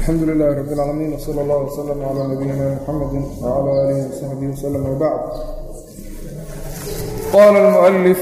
alxamdu lilahi rab اlcaalamiin wsala allah wslm cla nabiyina mxamedi wcla alihi wsaxbihi wslm wbacd qala اlmuؤlif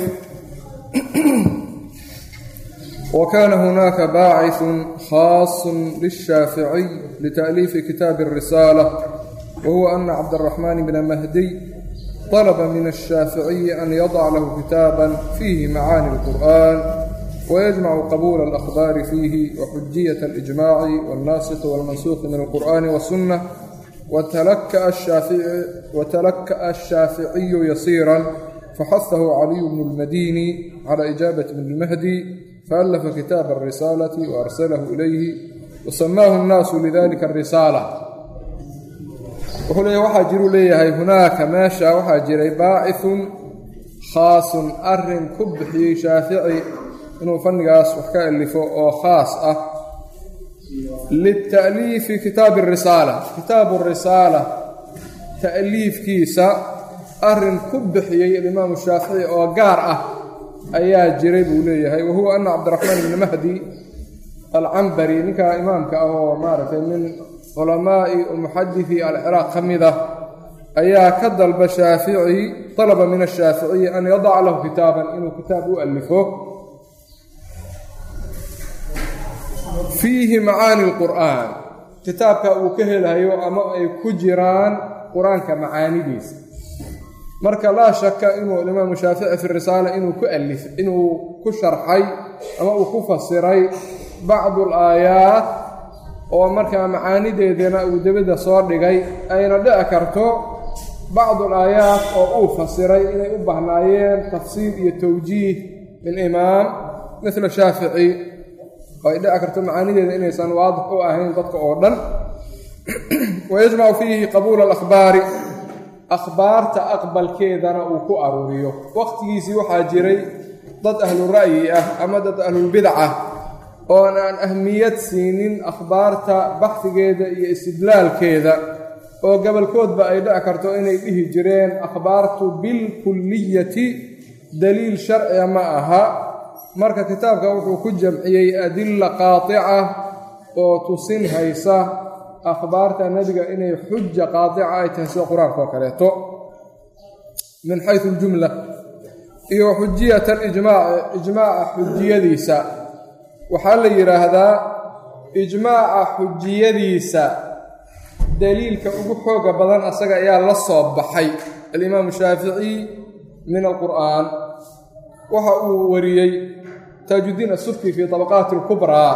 wkana hunaka baaciثu khaaص lلshaaficiy lتأliifi kitaabi الrisaalة wahuwa ana cabdالرaxman bna mahdiy طلba min الshaaficiyi an yadc lahu kitaaba fiihi macaani الqur'an ويجمع قبول الأخبار فيه وحجية الإجماع والناسخ والمنسوخ من القرآن والسنة وتلكأ الشافعي, وتلكأ الشافعي يسيرا فحثه علي بن المديني على إجابة ابن المهدي فألف كتاب الرسالة وأرسله إليه وسماه الناس لذلك الرسالة wuxuu leeya waxaa jiru leeyahay hunaaka meesha waxaa jiray baacithun khaasun arin ku bixiyey shaafici inuu fannigaas wax ka alifo oo khaas ah lita'liifi kitaabi arisaala kitaabu risaala ta'liifkiisa arin ku bixiyey alimaamu shaafici oo gaar ah ayaa jiray buu leeyahay wahuwa ana cabdiraxmaan ibni mahdi alcambari ninkaa imaamka ah oo maaragtay min culamaa'i muxadisi alciraaq ka mid ah ayaa ka dalba shaafici talaba min ashaaficiyi an yadaca lahu kitaaban inuu kitaab u alifo fiihi macaani lqur'aan kitaabka uu ka helayo ama ay ku jiraan qur-aanka macaanidiisa marka laa shaka inuu alimaamu shaafici fi risaala inuu ku alif inuu ku sharxay ama uu ku fasiray bacdu alaayaat oo markaa macaanideedana uu debadda soo dhigay ayna dhici karto bacdu alaayaat oo uu fasiray inay u bahnaayeen tafsiir iyo towjiih min imaam midla shaafici oo ay dhici karto macaanideeda inaysan waadix u ahayn dadka oo dhan wayajmacu fiihi qabuula alakhbaari akhbaarta aqbalkeedana uu ku aruuriyo waqtigiisii waxaa jiray dad ahlu ra'yi ah ama dad ahlulbidaca oon aan ahmiyad siinin akhbaarta baxdigeeda iyo istidlaalkeeda oo gobolkoodba ay dhici karto inay dhihi jireen akhbaartu bilkulliyati daliil sharciga ma aha marka kitaabka wuxuu ku jamciyey adilla qaatica oo tusin haysa akhbaarta nebiga inay xuja qaatica ay tahay sida qur-aanka oo kaleeto min xayu ljumla iyo xujiyat alijmaaci ijmaaca xujiyadiisa waxaa la yidhaahdaa ijmaaca xujiyadiisa daliilka ugu xooga badan asaga ayaa la soo baxay alimaamu shaafici min alqur'aan waxa uu wariyey taajuddiin asufki fii طabaqaati اlkubraa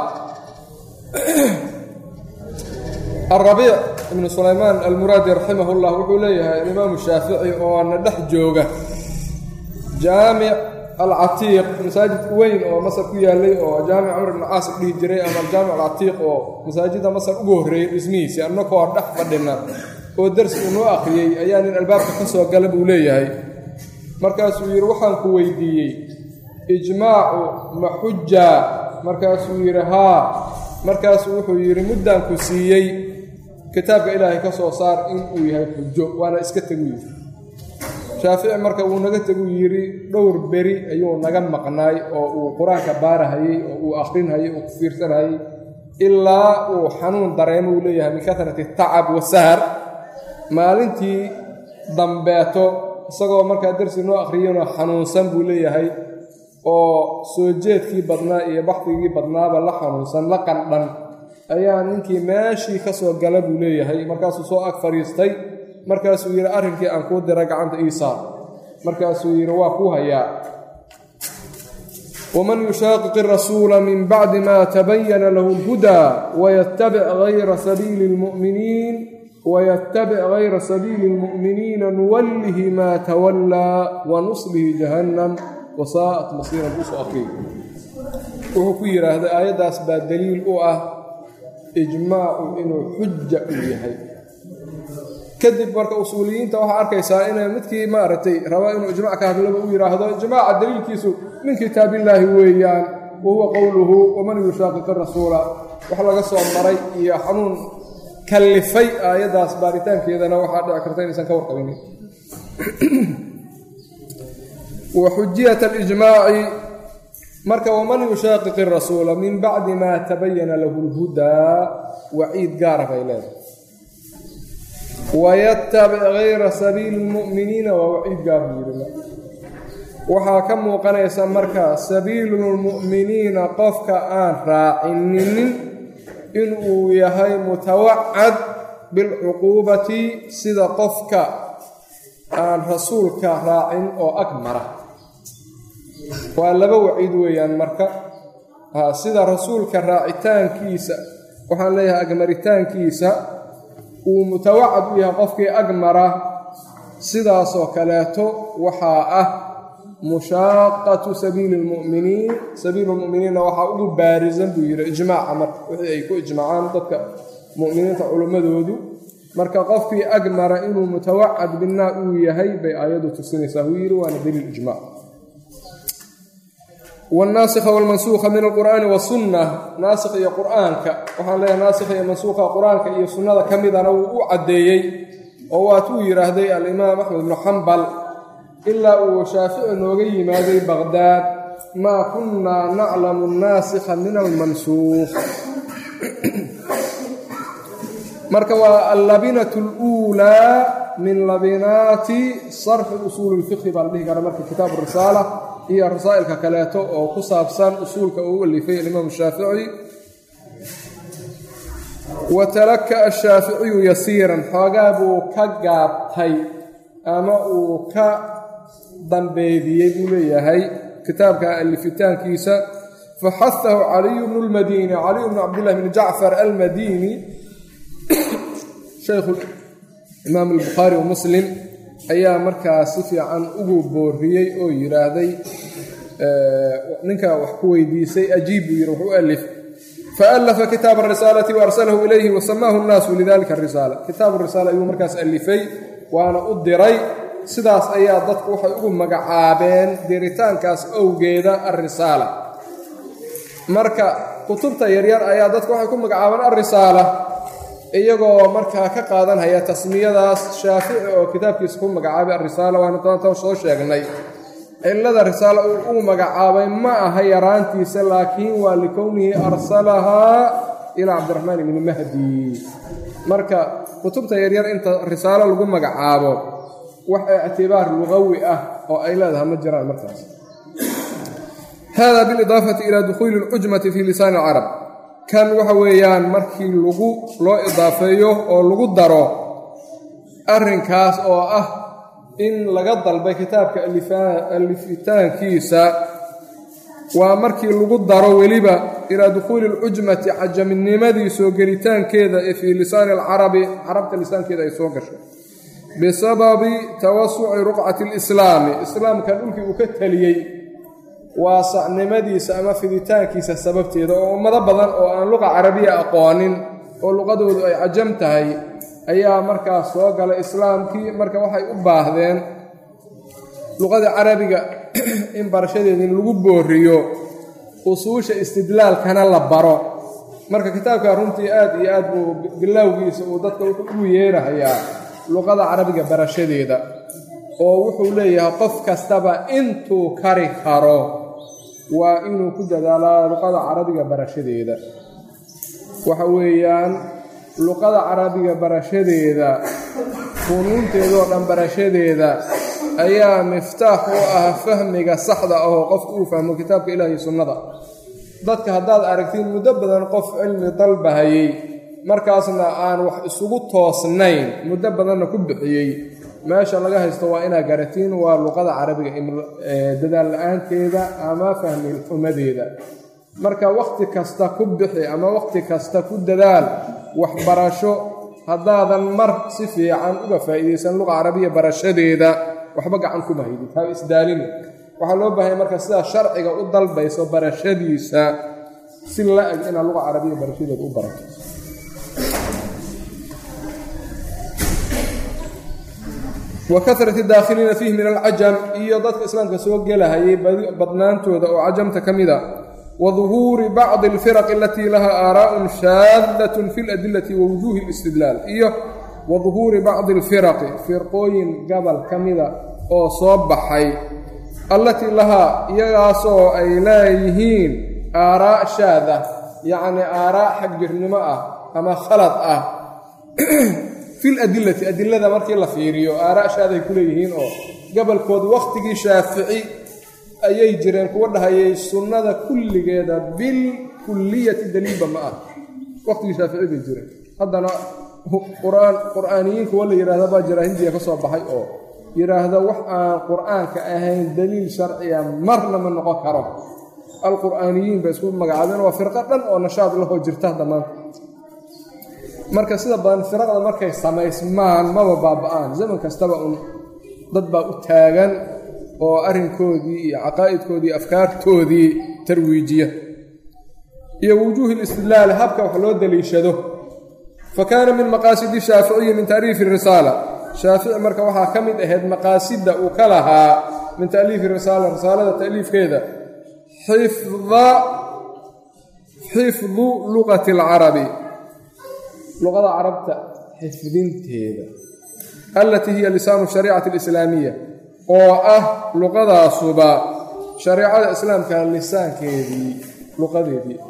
alrabiic ibnu sulaymaan almuraadi raximah اllah wuxuu leeyahay alimaamu shaafici oo na dhex jooga jaamic alcatiiq masaajid weyn oo masar ku yaalay oo jaamic camr ibn caas dhihi jiray ama aljaamic alcatiiq oo masaajidda masar ugu horreeyey dhismihiisii annakoo dhex fadhina oo darsi uu noo akhriyey ayaa nin albaabka ka soo gala buu leeyahay markaasuu yidhi waxaan ku weydiiyey ijmaacu ma xujaa markaasuu yidhi haa markaasuu wuxuu yidhi muddaan ku siiyey kitaabka ilaahay ka soo saar in uu yahay xujo waana iska tegu yidhi shaafici marka wuu naga teguu yidhi dhowr beri ayuu naga maqnaay oo uu qur-aanka baarahayey oo uu akhrinhayey oo ku fiirsanhayey ilaa uu xanuun dareemo uu leeyahay min kasrati tacab wasahar maalintii dambeeto isagoo markaa darsi noo akhriyana xanuunsan buu leeyahay oo soo jeedkii badnaa iyo baxdigii badnaaba la xanuunsan la qandhan ayaa ninkii meeshii ka soo gala buu leeyahay markaasuu soo ag fadhiistay markaasuu yidhi arrinkii aan kuu dira gacanta ii saar markaasuu yidhi waa kuu hayaa waman yushaaqiqi rasuula min bacdi ma tabayana lahu اlhudaa wayattabic hayra sabiili اlmu'miniin wayattabic hayra sabiili اlmu'miniina nuwallihi maa tawallaa wanuslihi jahannam wasaa'at masiiran usoo akriy wuxuu ku yidhaahday aayaddaas baa daliil u ah ijmaacu inuu xuja u yahay kadib marka usuuliyiinta waxaa arkaysaa inay midkii maaragtay raba inuu ijmac ka hadlaba u yidhaahdo ijmaaca daliilkiisu min kitaabillaahi weeyaan wa huwa qowluhu waman yushaaqiqi rasuula wax laga soo maray iyo xanuun kallifay aayaddaas baaritaankeedana waxaa dhici karta inaysan ka warqabinin wa xujiyat alijmaaci marka waman yushaaqiqi rasuula min bacdi maa tabayana lahu lhudaa waciid gaara bay leedahay wayatabic gayra sabiili lmu'miniina waa waciid gaar buu yidhi waxaa ka muuqanaysa marka sabiilulmu'miniina qofka aan raacininin inuu yahay mutawacad bilcuquubati sida qofka aan rasuulka raacin oo ag mara waa laba waciid weeyaan marka sida rasuulka raacitaankiisa waxaan leeyahay agmaritaankiisa uu mutawacad u yahay qofkii ag mara sidaasoo kaleeto waxaa ah mushaaqatu sabiili lmuminiin sabiilu lmuminiinna waxaa ugu baarisan buu yidhi ijmaaca marka wixii ay ku ijmaacaan dadka mu'miniinta culimmadoodu marka qofkii ag mara inuu mutawacad binaa uu yahay bay aayaddu tusinaysaa wuu yidhi waana daliil ijmac wannaasikha walmansuukha min alqur'aani wasunna naasikh iyo qur'aanka waxaan leeyahay naasikha iyo mansuukha qur-aanka iyo sunnada ka midana wuu u caddeeyey oo waatuu yidhaahday alimaam axmed ibnu xambal ilaa uu shaafici nooga yimaaday baqhdaad maa kunnaa naclamu annaasikha min almansuukh marka waa allabinatu aluulaa min labinaati sarxi usuuli lfiqhi baa la dhihi karaa marka kitaabu risaala iyo rasaa'ilka kaleeto oo ku saabsan usuulka uu alifay alimaamu shaafici wa talaka ashaaficiyu yasiiran xoogaa buu ka gaabtay ama uu ka dambeediyey buu leeyahay kitaabka alifitaankiisa faxahahu caliyu bnu lmadiini caliyu bnu cabdillahi bni jacfar almadiini shaykhu imaam albukhaari wa muslim ayaa markaa si fiican ugu booriyey oo yidhaahday ninka wax ku weydiisay ajiib buu yidhi wuxuu alif faallafa kitaaba arisaalati waarsalahu ilayhi wasamaahu nnaasu lidalika arisaala kitaabu risaala ayuu markaas alifay waana u diray sidaas ayaa dadku waxay ugu magacaabeen diritaankaas owgeeda alrisaala marka kutubta yaryar ayaa dadku waxay ku magacaabeen alrisaala iyagoo markaa ka qaadanhaya tasmiyadaas shaafici oo kitaabkiisa ku magacaabay alrisaala waana taantan soo sheegnay cillada risaala uu ugu magacaabay ma aha yaraantiisa laakiin waa likownihi arsalahaa ilaa cabdiraxmaan ibni mahdi marka kutubta yaryar inta risaalo lagu magacaabo wax ictibaar lugawi ah oo ay leedahay ma jiraan markaas hada bilidaafati ila dukhuuli اlcujmati fi lisaani اlcarab kan waxa weeyaan markii lagu loo idaafeeyo oo lagu daro arrinkaas oo ah in laga dalbay kitaabka alifitaankiisa waa markii lagu daro weliba ilaa dukhuuli اlcujmati cajaminnimadii soo gelitaankeeda ee fii lisaani alcarabi carabta lisaankeeda ay soo gashay bisababi tawasuci ruqcati اlislaami islaamkan dhulkii uu ka teliyey waasacnimadiisa ama fiditaankiisa sababteeda oo ummado badan oo aan luqa carabiya aqoonin oo luqadoodu ay cajam tahay ayaa markaas soo galay islaamkii marka waxay u baahdeen luqada carabiga in barashadeeda in lagu booriyo usuusha istidlaalkana la baro marka kitaabka runtii aad iyo aad buu bilowgiisa uu dadka wuxuu ugu yeerahayaa luqada carabiga barashadeeda oo wuxuu leeyahay qof kastaba intuu kari karo waa inuu ku dadaalaa luqada carabiga barashadeeda waxa weeyaan luqada carabiga barashadeeda funuunteedoo dhan barashadeeda ayaa miftaax u ah fahmiga saxda ah oo qofku uu fahmo kitaabka ilaah iyo sunnada dadka haddaad aragtiin muddo badan qof cilmi dalbahayey markaasna aan wax isugu toosnayn muddo badanna ku bixiyey meesha laga haysto waa inaa garatiin waa luqada carabiga dadaal la-aanteeda ama fahmi xumadeeda marka wakhti kasta ku bixi ama wakhti kasta ku dadaal waxbarasho haddaadan mar si fiican uga faa'iidaysan luqa carabiya barashadeeda waxba gacan kuma haydid ha isdaalini waxaa loo baahanya marka sidaa sharciga u dalbayso barashadiisa si la-eg inaad luqa carabiya barashadeeda u barato wa karati daakhiliina fiihi min alcajam iyo dadka islaamka soo gelahayay badnaantooda oo cajamta ka mida wa duhuuri bacdi alfiraqi alatii laha aaraa'un shaadatun fi ladilati wa wujuuhi alistidlaal iyo wa duhuuri bacdi alfiraqi firqooyin gabal ka mida oo soo baxay allatii lahaa iyagaasoo ay leeyihiin aaraa shaada yacni aaraa xagjirnimo ah ama khalad ah fil adilati adilada markii la fiiriyo aaraa shaaday ku leeyihiin oo gobolkood wakhtigii shaafici ayay jireen kuwa dhahayay sunnada kulligeeda bil kulliyati daliilba ma ah wakhtigii shaafici bay jireen haddana quraan qur'aaniyiin kuwa la yidhahda baa jira hindiya ka soo baxay oo yidhaahda wax aan qur'aanka ahayn daliil sharciya marna ma noqon karo alqur'aaniyiin bay isku magacaabeen waa firqo dhan oo nashaad lahoo jirta hadda maanta marka sida badan firaqda markay samaysmaan maba baaba'aan zaman kastaba un dad baa u taagan oo arrinkoodii iyo caqaa'idkoodii afkaartoodii tarwiijiya iyo wujuuhi listidlaali habka wax loo daliishado fa kaana min maqaasidi shaaficiyi min taaliifi risaala shaafici marka waxaa ka mid ahayd maqaasidda uu ka lahaa min taaliifi risaala risaalada ta'liifkeeda xifda xifdu luqati alcarabi luqada carabta xifdinteeda allatii hiya lisaanu shariicati alislaamiya oo ah luqadaasuba shareecada islaamka lisaankeedii luqadeedii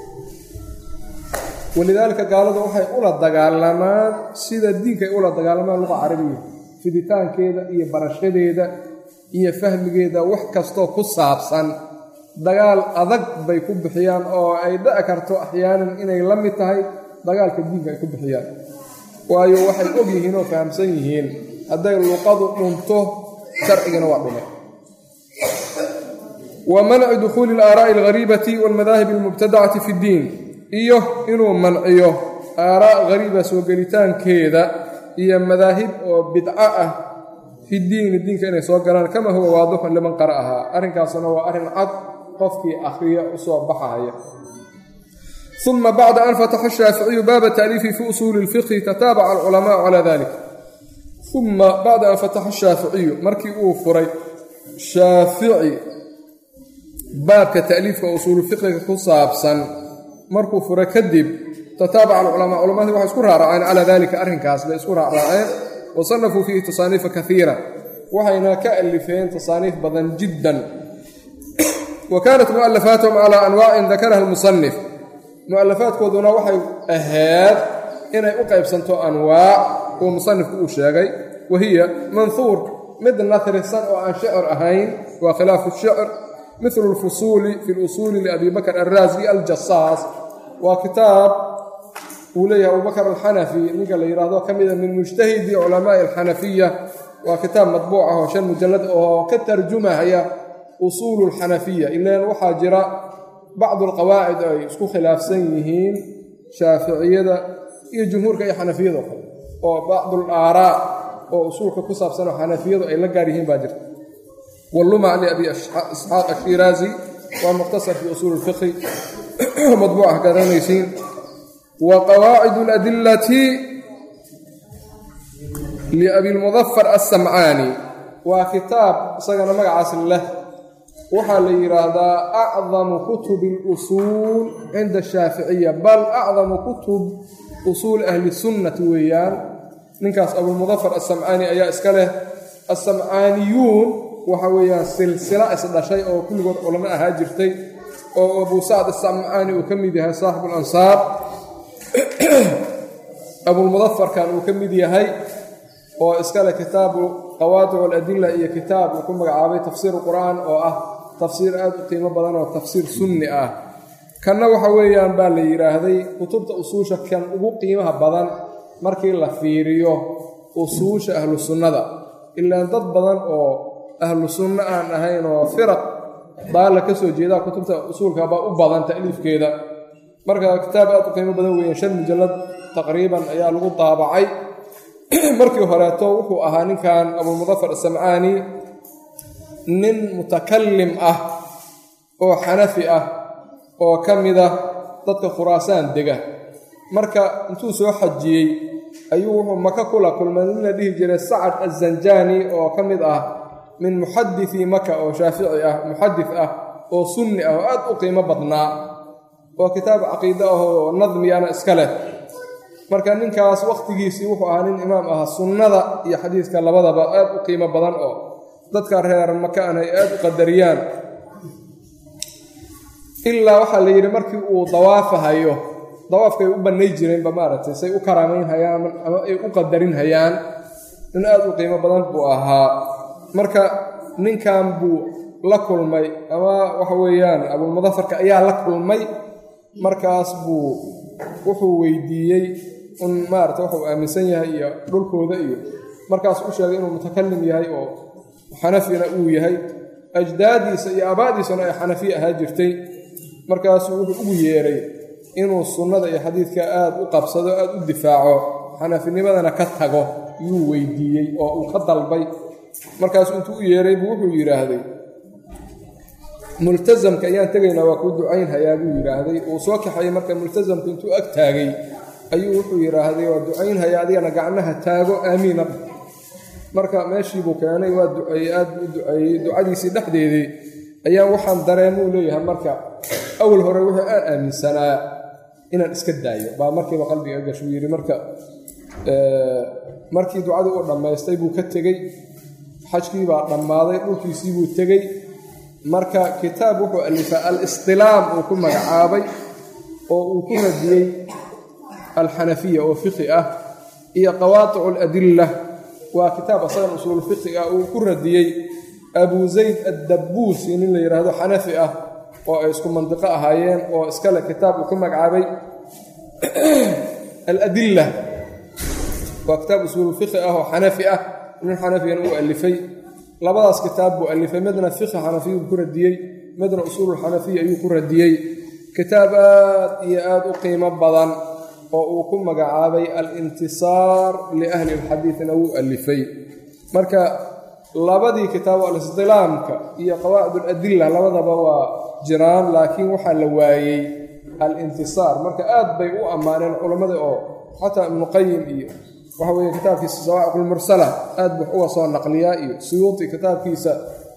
walidaalika gaaladu waxay ula dagaalamaan sida diinkaay ula dagaalamaan luqa carabiya fiditaankeeda iyo barashadeeda iyo fahmigeeda wax kastoo ku saabsan dagaal adag bay ku bixiyaan oo ay dhici karto axyaanan inay la mid tahay dagaalka diinka ay ku bixiyaan waayo waxay og yihiin oo fahamsan yihiin hadday luqadu dhunto sharcigana waa dhume wa manci dukhuuli alaaraa'i alghariibati walmadaahibi almubtadacati fi ddiin iyo inuu manciyo aaraa' hariiba soo gelitaankeeda iyo madaahib oo bidco ah fi diini diinka inay soo galaan kama huwa waadixun liman qara'ahaa arrinkaasna waa arrin cad qofkii akhriya u soo baxaya uma bacda an fataxa ashaaficiyu baaba taaliifi fi usuuli اlfiqhi tataabaca alculamaau calaa dalik uma bacda an fataxa ashaaficiyu markii uu furay shaafici baabka ta'liifka usuulufiqhiga ku saabsan markuu furay kadib tataabaca alculamaa culamadii waxay isku raaraceen calaa dalika arrinkaas bay isku raaraaceen wa sanafuu fiihi tasaaniifa kaiira waxayna ka alifeen tasaaniif badan jiddan wa kaanat mu'alafaatuhum calaa anwaacin dakaraha almusanif mu'alafaadkooduna waxay ahayd inay u qaybsanto anwaac uu musanifku uu sheegay wa hiya manhuur mid nahrisan oo aan shicir ahayn waa khilaafu shicr mithlu lfusuuli fi lusuuli liabi bakr alraasi aljasaas waa kitaab uu leeyahay abubakr alxanafi ninka la yidhaahdo ka mida min mujtahidi culamaai alxanafiya waa kitaab madbuuc ah oo shan mujallad oo ka tarjumahaya usuulu alxanafiya ilaan waxaa jira bacdu alqawaacid ay isku khilaafsan yihiin shaaficiyada iyo jumhuurka iyo xanafiyada oo kale oo bacdu alaaraa oo usuulka ku saabsanoo xanafiyadu ay la gaar yihiin baa jirta walluma liabi isxaaq ashiraazi waa mukhtasar fi usuuli lfiqhi madbuucah garanaysiin wa qawaacid aladillati liabilmudafar alsamcaani waa kitaab isagana magacaas leh waxaa la yidhaahdaa acdamu kutubi اlusuul cinda ashaaficiya bal acdamu kutub usuuli ahli sunnati weeyaan ninkaas abulmudafar alsamcaani ayaa iska leh alsamcaaniyuun waxa weeyaan silsila isdhashay oo kulligood culamo ahaa jirtay oo abu sacd asamcaani uu ka mid yahay saaxibu alansaar abulmudafarkan uu ka mid yahay oo iskale kitaabu qawaadic aladila iyo kitaab uu ku magacaabay tafsiir qur'aan oo ah tafsiir aad u qiimo badan oo tafsiir sunni ah kanna waxa weeyaan baa la yidhaahday kutubta usuusha kan ugu qiimaha badan markii la fiiriyo usuusha ahlu sunnada ilaan dad badan oo ahlu sunno aan ahayn oo firaq baalla ka soo jeedaa kutubta usuulka baa u badan ta'liifkeeda marka kitaab aad u qiimo badan weeyaan shan mujallad taqriiban ayaa lagu daabacay markii horeeto wuxuu ahaa ninkan abulmudafar asamcaani nin mutakallim ah oo xanafi ah oo ka mida dadka khuraasaan dega marka intuu soo xajiyey ayuu wuxuu maka kula kulmay nin la dhihi jiray sacad azanjaani oo ka mid ah min muxadii maka oo shaafici ah muxadis ah oo sunni ah oo aad u qiimo badnaa oo kitaab caqiide ah oo nadmiyana iska leh marka ninkaas wakhtigiisii wuxuu ahaa nin imaam ah sunnada iyo xadiiska labadaba aad u qiimo badan oo dadka reer makaan ay aada u qadariyaan ilaa waxaa la yidhi markii uu dawaafahayo dawaafkay u bannay jireenba maaragtay say u karaamaynhayaan ama ay u qadarin hayaan nin aada u qiimo badan buu ahaa marka ninkan buu la kulmay ama waxa weeyaan abulmudafarka ayaa la kulmay markaas buu wuxuu weydiiyey un maarata wuxuu aaminsan yahay iyo dhulkooda iyo markaas u sheegay inuu mutakalim yahay oo xanafina uu yahay ajdaadiisa iyo aabaadiisuna ay xanafiya ahaa jirtay markaasuu wuxuu ugu yeeray inuu sunnada iyo xadiidka aada u qabsado aada u difaaco xanafinimadana ka tago yuu weydiiyey oo uu ka dalbay markaasuu intuu u yeeray buu wuxuu yidhaahday multasamka ayaan tegaynaa waa kuu ducaynhayaa buu yidhaahday uu soo kaxayay marka multasamka intuu ag taagay ayuu wuxuu yidhaahday waa ducaynhayaa adigana gacnaha taago aamiina marka meeshiibuu keenay waa duceeyey aad buu u duceeyey ducadiisii dhexdeedii ayaa waxaan dareemuu leeyahay marka awal hore wuxuu aan aaminsanaa inaan iska daayo baa markiiba qalbiga gashuu yidhi marka markii ducadii uu dhammaystay buu ka tegey xajkiibaa dhammaaday dhulkiisii buu tegey marka kitaab wuxuu alifaa al-istilaam uu ku magacaabay oo uu ku radiyey alxanafiya oo fiqi ah iyo qawaaticu aladilla waa kitaab asagan usuul fiqi ah uu ku radiyey abu zayd addabbuusi nin la yidhaahdo xanafi ah oo ay isku mandiqo ahaayeen oo iskale kitaab uu ku magacaabay aladilla waa kitaab usuul fiqi ah oo xanafi ah nin xanafiyana uu alifay labadaas kitaab buu alifay midna fiqhi xanafiya uu ku radiyey midna usuululxanafiya ayuu ku radiyey kitaab aad iyo aad u qiimo badan oo uu ku magacaabay alintisaar liahli alxadiidna wuu alifay marka labadii kitaabo alistilaamka iyo qawaacid aladilla labadaba waa jiraan laakiin waxaa la waayey alintisaar marka aad bay u ammaaneen culammada oo xataa ibnuqayim iyo waxa weeye kitaabkiisa sawaaciq lmursala aad buu uga soo naqliyaa iyo suyuuti kitaabkiisa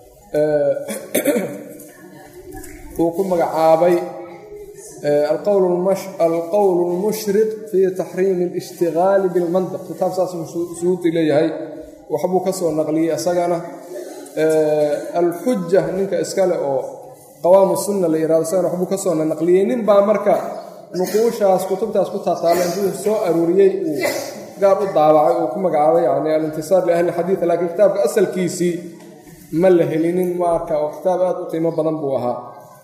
uu ku magacaabay alqowl lmushriq fii taxriimi alishtigaali bilmantiq kitaab saas suyuuti leeyahay waxbuu ka soo naqliyey isagana alxuja ninka iskale oo qawaamu sunna la yihahdo isagana waxbuu ka soo naqliyey nin baa marka nuquushaas kutubtaas ku taataala intuu soo aruuriyey uu gaar u daabacay uu ku magacaabay yani alintisaar liahli xadiid laakiin kitaabka asalkiisii ma la helinin marka oo kitaab aad u qiimo badan buu ahaa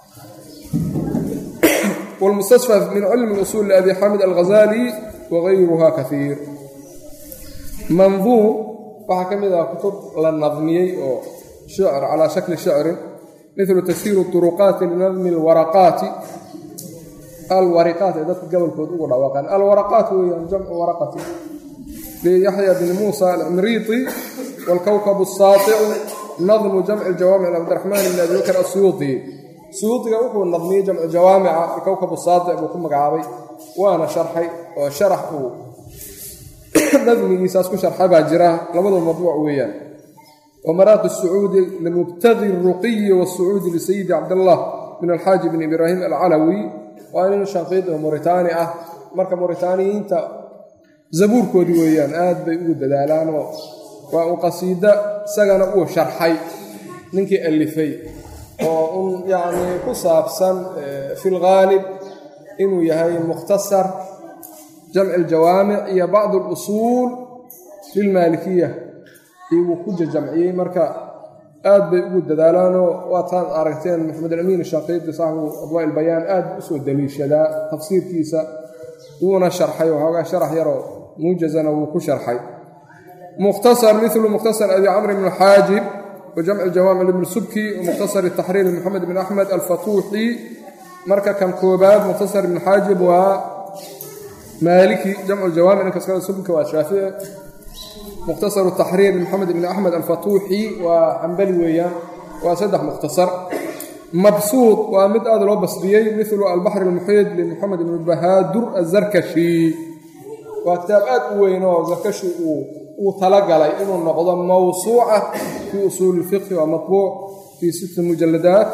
wlmustasfaf min cilmi usuul liabi xamid alghazali wagayruha kaiir manduum waxaa ka mid ah kutub la nadmiyey oo shicr calaa shakli shicrin milu tasiiru turuqaati linadmi alwaraqaati alwariqaat ee dadka gobolkood ugu dhawaaqaan alwaraqaat weeyaan jamcu waraqati liyaxya bn muusa alcimriiti wاlkowkab الsaaicu nadmu jamci jawaamic cabdiraxmaan bn abi bakr asuyuuطi suyuudiga wuxuu nadmiyey jamcu jawaamica alkowkab saaic buu ku magacaabay waana sharxay oo sharax uu nadmigiisaas ku sharxa baa jira labadu madbuuc weeyaan wamaraaqi الsacuudi limubtagi الruqiyi wالsacuudi lisayidi cabdاllah min alxaaji bn ibraahim alcalawi waa nin shanqiid oo muritaani ah marka muritaaniyiinta zabuurkoodii weeyaan aad bay ugu dadaalaanoo waa uu qasiida isagana uu sharxay ninkii alifay oo un yacnii ku saabsan fi lghaalib inuu yahay mukhtasar jamci aljawaamic iyo bacd alusuul lilmaalikiya iyuu ku jajamciyey marka aad bay ugu dadaalaanoo waataad aragteen maxamed alamiin shaqiidi saaxibu adwaa ilbayaan aad u soo daliishadaa tafsiirkiisa wuuna sharxay waxoogaa sharax yaroo muujazana wuu ku sharxay mukhtasar milu mukhtasar abi camr bn xaajib wa jamci jawaamic ibn subki wa mukhtasar taxriir moxamed bn axmed alfatuuxi marka kan koobaad mukhtasar ibn xaajib waa maaliki jamcu jawaamic ninkas kale subki waa shaafici mukhtasaru taxriir moxamed bn axmed alfatuuxi waa xambali weeyaan waa saddex mukhtasar mabsuud waa mid aad loo basdiyey milu albaxr almuxiid limuxamed ibn bahaadur azarkashi waa kitaab aad u weyn oo zarkashi uu talagalay inuu noqdo mawsuuca fii usuuli ilfiqhi waa matbuuc fii sitti mujaladaat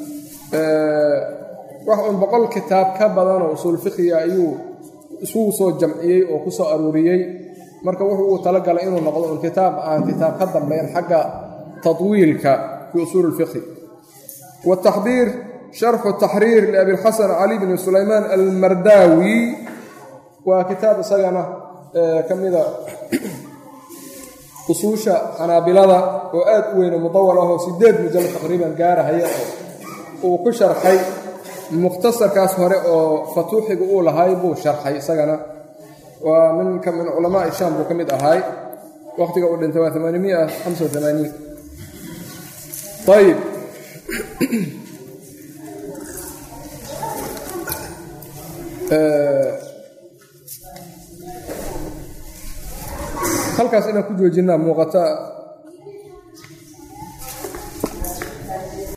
wax un boqol kitaab ka badanoo usuul fiqhiga ayuu isugu soo jamciyey oo ku soo aruuriyey marka wuxuu uu talagalay inuu noqdo un kitaab aan kitaab ka dambeyn xagga taطwiilka fi usuuli اlfiqhi wataxdiir sharxu taxriir liabilxasan cali bni sulaymaan almardaawi waa kitaab isagana ka mida usuusha xanaabilada oo aad u weyne mudawal ahoo sideed mujallad taqriiban gaarahaya oo uu ku sharxay mukhtasarkaas hore oo fatuuxiga uu lahay buu sharxay isagana waa minka min culamaai shaam buu ka mid ahaay waqtiga uu dhintay waa amaanimiya hamsa amaaniin ayib halkaas inaan ku joojinaa muuqata